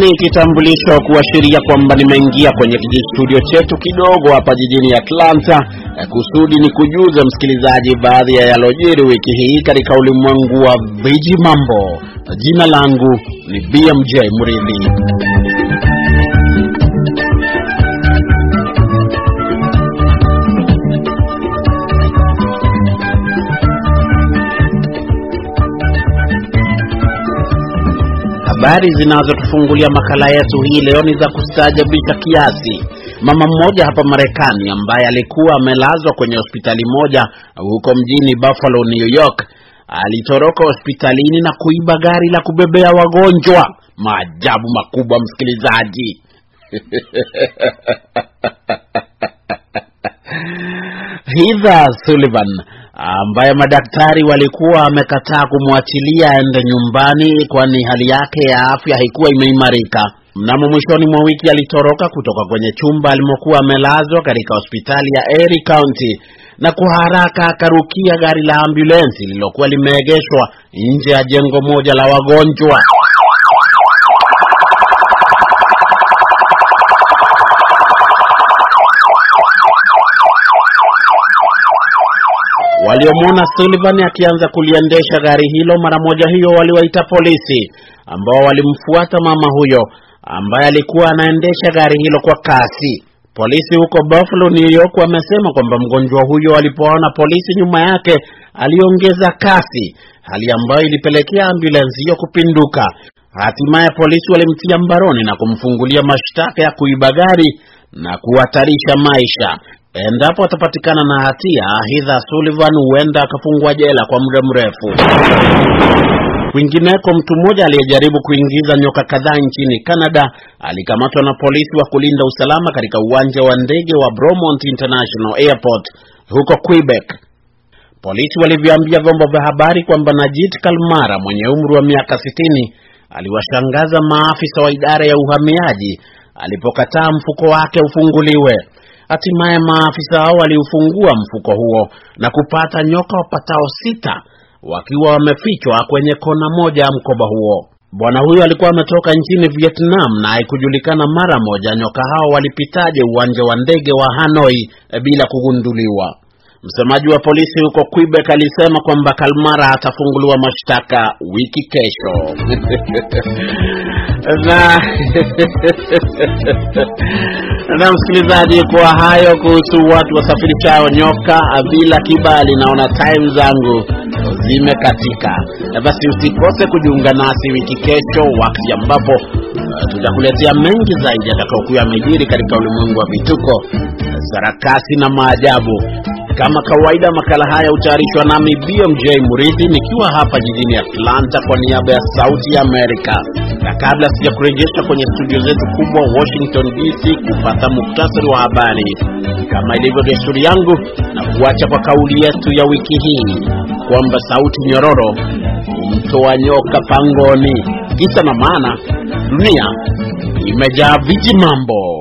kitambulisho kuashiria kwamba nimeingia kwenye kijistudio chetu kidogo hapa jijini Atlanta. Kusudi ni kujuza msikilizaji baadhi ya yalojiri wiki hii katika ulimwengu wa viji mambo. Jina langu ni BMJ Mridhi. Habari zinazotufungulia makala yetu hii leo ni za kustaajabisha kiasi. Mama mmoja hapa Marekani ambaye alikuwa amelazwa kwenye hospitali moja huko mjini Buffalo, New York, alitoroka hospitalini na kuiba gari la kubebea wagonjwa. Maajabu makubwa, msikilizaji. Heather Sullivan ambaye madaktari walikuwa wamekataa kumwachilia aende nyumbani kwani hali yake ya afya haikuwa imeimarika. Mnamo mwishoni mwa wiki alitoroka kutoka kwenye chumba alimokuwa amelazwa katika hospitali ya Erie County na kwa haraka akarukia gari la ambulensi lililokuwa limeegeshwa nje ya jengo moja la wagonjwa. Waliomwona Sullivan akianza kuliendesha gari hilo, mara moja hiyo waliwaita polisi ambao walimfuata mama huyo ambaye alikuwa anaendesha gari hilo kwa kasi. Polisi huko Buffalo, New York wamesema kwamba mgonjwa huyo alipoona polisi nyuma yake aliongeza kasi, hali ambayo ilipelekea ambulensi hiyo kupinduka. Hatimaye polisi walimtia mbaroni na kumfungulia mashtaka ya kuiba gari na kuhatarisha maisha. Endapo atapatikana na hatia, Heather Sullivan huenda akafungwa jela kwa muda mrefu. Kwingineko, mtu mmoja aliyejaribu kuingiza nyoka kadhaa nchini Canada alikamatwa na polisi wa kulinda usalama katika uwanja wa ndege wa Bromont International Airport huko Quebec. Polisi walivyoambia vyombo vya habari kwamba Najit Kalmara mwenye umri wa miaka sitini aliwashangaza maafisa wa idara ya uhamiaji alipokataa mfuko wake ufunguliwe. Hatimaye maafisa hao waliufungua mfuko huo na kupata nyoka wapatao sita wakiwa wamefichwa kwenye kona moja ya mkoba huo. Bwana huyo alikuwa ametoka nchini Vietnam na haikujulikana mara moja nyoka hao walipitaje uwanja wa ndege wa Hanoi e, bila kugunduliwa. Msemaji wa polisi huko Quebec alisema kwamba Kalmara atafunguliwa mashtaka wiki kesho. na na msikilizaji, kwa hayo kuhusu watu wasafirishao nyoka bila kibali, naona time zangu zimekatika. Basi usikose kujiunga nasi wiki kesho, wakati ambapo uh, tutakuletea mengi zaidi yatakayokuwa yamejiri katika ulimwengu wa vituko, sarakasi na maajabu. Kama kawaida, makala haya hutayarishwa nami BMJ Murithi nikiwa hapa jijini Atlanta kwa niaba ya Sauti ya Amerika, na kabla sija kurejesha kwenye studio zetu kubwa Washington DC kupata muktasari wa habari, kama ilivyo desturi yangu, na kuacha kwa kauli yetu ya wiki hii kwamba sauti nyororo humtoa nyoka pangoni. Kisa na maana, dunia imejaa viji mambo.